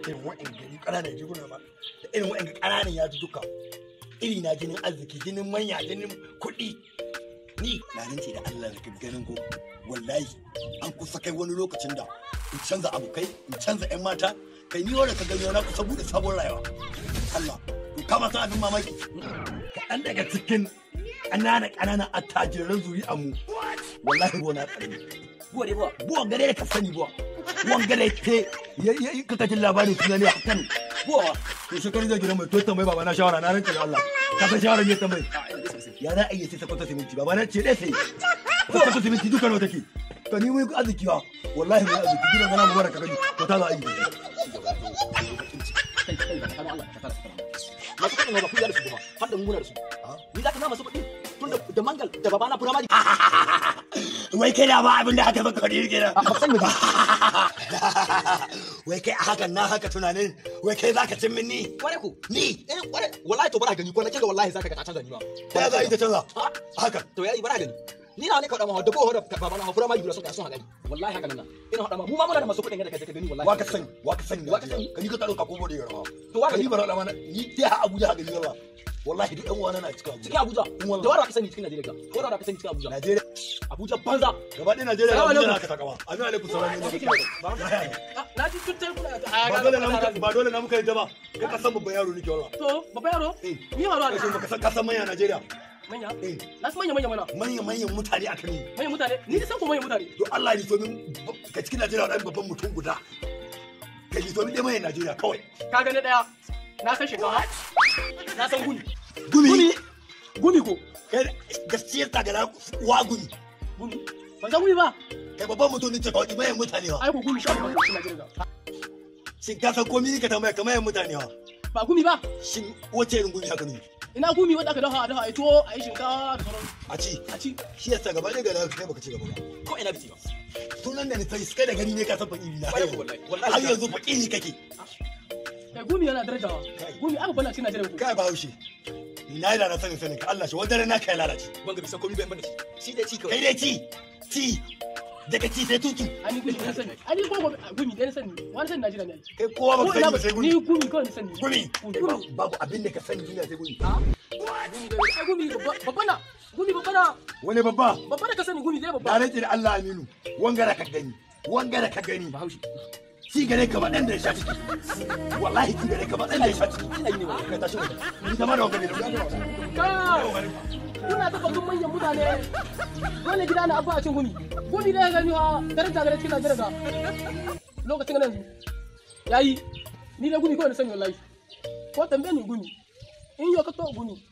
irin wa'in gari ƙananan jiguna ba da irin wa'in ƙananan ya duka iri na jinin arziki jinin manya jinin kuɗi ni na rince da Allah da ganin ko wallahi an kusa kai wani lokacin da in canza abokai in canza 'yan mata kai ni wanda ka gani na kusa bude sabon rayuwa Allah to kama san abin mamaki kaɗan daga cikin ƙananan ƙananan attajiran zuri'a mu wallahi ruwa na ƙarni buwa dai buwa buwan gare da ka sani buwa buwan gare ke ka kajin labarin suna ne a kan buwa wa to shekaru zai gidan mai to tambayi baba na shawara na rantsa da Allah ka san shawara ne tambayi a ina da sosai ya za a iya sai sakwata siminti baba na ce dai sai sakwata siminti duka nawa take ka ni mun arziki wa wallahi mun arziki gidan gana mu baraka gani to ta za a yi kai kai da kana Allah ka fara fara masu kudin ba ku da su kuma har da muna da su ni za ka na masu kudi tun da da mangal da babana firamari wai kai da ba abin da aka baka kudi kenan a san ba wai kai a hakan na haka tunanin wai kai zaka cin min ni kware ku ni eh kware wallahi to bara gani ko na kinga wallahi zaka ga ta canza ni ba ta za a yi ta canza Ha? haka to yayi bara gani ni na ne ka da ma da ko da babana ha firamari gura sun ka sun haɗari wallahi haka nan na ina hada ma mu ma muna da masu kudin da kai ka gani wallahi wa ka sani wa ka sani Wa ka sani? ka ni ka taro ka komo da yarawa To wa ka ka ni sani? bara da mana ni dai ha Abuja haka ni yawa wallahi duk ɗan uwana na cikin cikin Abuja Abuja da wanda ka sani cikin Najeriya ka ko da ka sani cikin Abuja Najeriya Abuja banza gaba ɗaya Najeriya Salamu Abuja alaikum. na ka takawa amin alaikum salam ne na ji tun tayi kuna ba dole na muka ba dole na muka yadda ba kai ka san babban yaro nake wallahi to babba yaro eh ni haro kai da baka san ka san manya Najeriya manya eh na san manya manya mana manyan manyan mutane aka ni manyan mutane ni da san ko manyan mutane to Allah ya so min ka cikin Najeriya wani babban mutum guda ka yi so min dai manyan Najeriya kawai ka gane daya na san shekara na san gumi gumi gumi ko kai gaskiyar ta ga wa gumi gumi ban san gumi ba kai babban mutum ne ce kawai manyan mutane wa ai ko gumi shi ban cikin Najeriya shin ka san komai ka tambaya kamar manyan mutane wa ba gumi ba shin wace irin gumi haka ne ina gumi wanda aka dafa a dafa ai tuwo ai shinkafa da sauran a ci a ci shi yasa gaba ɗaya ga da kai baka ci gaba ba ko ina biti ba sunan da ni sai kai da gani ne ka san fakiri na Wallahi, wallahi, wallahi. har yanzu fakiri kake kai gumi yana darajawa gumi aka bana cikin Najeriya ko kai ba haushe na yi da na sanin sanin ka Allah shi wanda na kai lalace ban ga bisan komai ban bane shi dai ci kai dai ci ci daga ci sai tutu ani gumi na sani ani ko gumi dai na sani wani sani Najeriya ne kai kowa ba ko ka ina sani ba sai ni gumi gumi kawai na sani gumi gumi babu abin da ka sani duniya sai gumi ai gumi babba na gumi babba na wani babba babba da ka sani gumi zai da babba rage da Allah aminu wangara ka gani wangara ka gani bahaushe ci gare ka ba dan da ya sha ciki wallahi ci gare ka ba dan da ya sha ciki ina yi ne wallahi kai tashi waje ni zama da wangare da kai kuna ta batun manyan mutane dole gida na abba a cin gumi gumi da ya gani ha daraja gare cikin Najeriya ga lokacin nan yayi ni da gumi kawai na sani wallahi ko tambaye ni gumi in yau ka to gumi